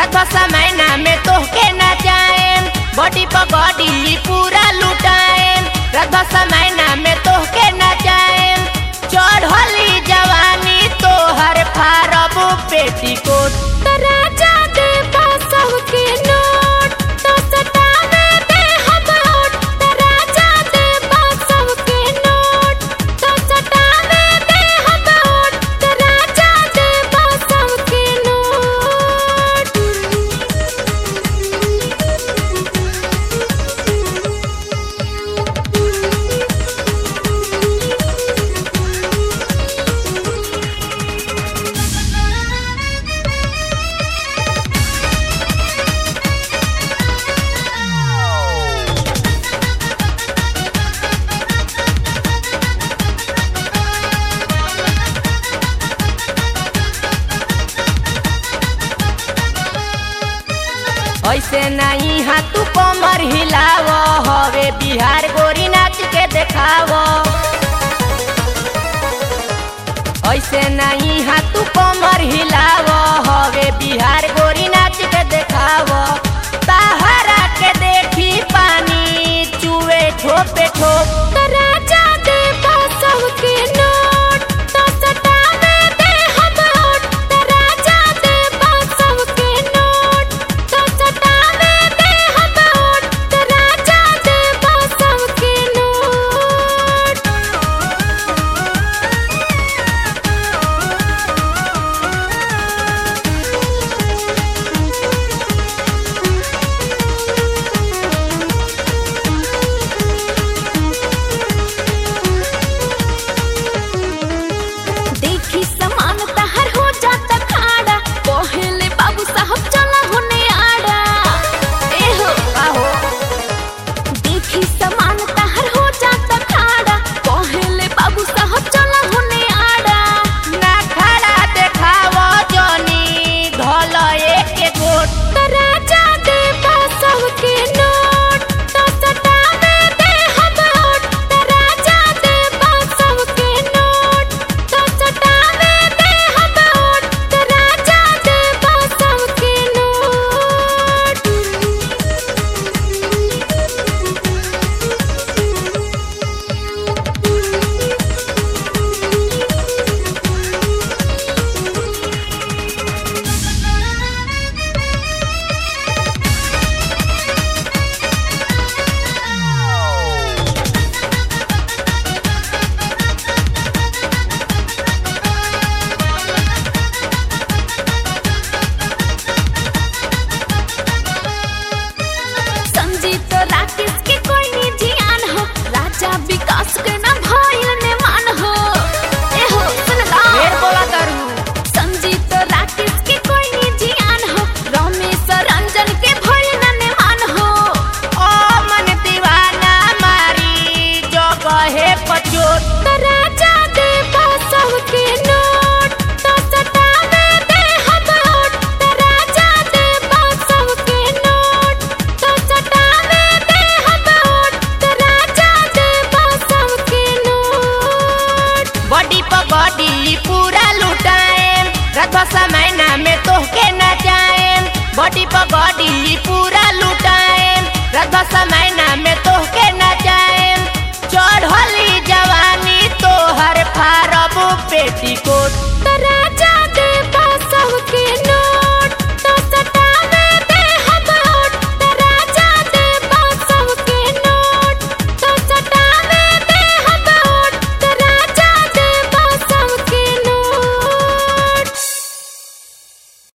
रात समय में तोहके नचाएम बॉडी पगड़ी पूरा लुटाएम रात समय में तोहके नचाएम चढ़ली जवानी तोहर फारब पेटीकोट त राजा दे बसव के नोट तो सटावे दे हम होट त राजा दे बसव के नोट तो सटावे दे हम होट त राजा दे बसव के नोट ऐसे नहीं हा तू कमर हिलाव हवे बिहार गोरी नाच के देखाव ऐसे नहीं हा तू कमर हिलाव हवे बिहार गोरी नाच के देखाव ताहरा के देखी पानी चुए ठोपे ठोप त